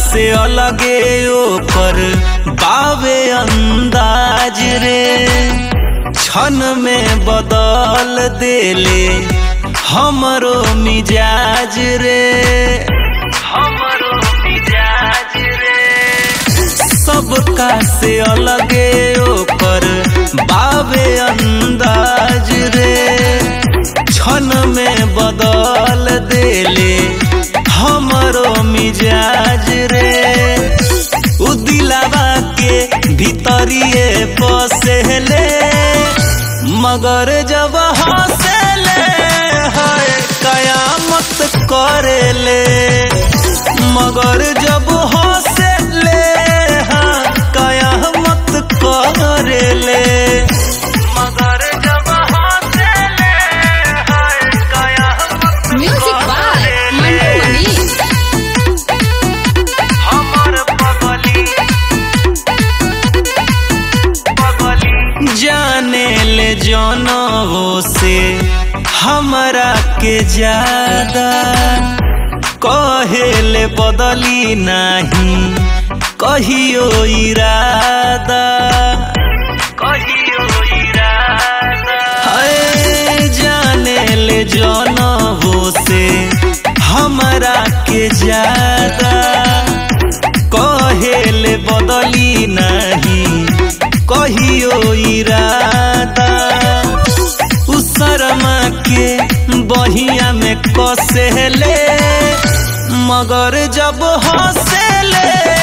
से अलगे ओकर बावे अंदाज रे क्षण में बदल देले हमरो मिजाज रे हमरो मिजाज रे सबका से अलगे ओकर बावे अंदाज रे क्षण में बदल देले हमरो मिजाज रे उ दिलावा के भीतरिए बसेले मगर जब हंसेले है कयामत करेले मगर जब हंसेले हाँ कयामत करेले मगर जब हंसेले है कयामत म्यूजिक बाय मंटू मनीष हमर पगली पगली जाने ले जनवो से हमरा के ज्यादा कहेले बदली नहीं कहियो इरादा कहियो इरादा हाय जाने ले जनवो से हमरा के ज्यादा कहेले बदली नहीं कहियो इरादा उ शर्मा के बहिया में कसेले मगर जब हंसेले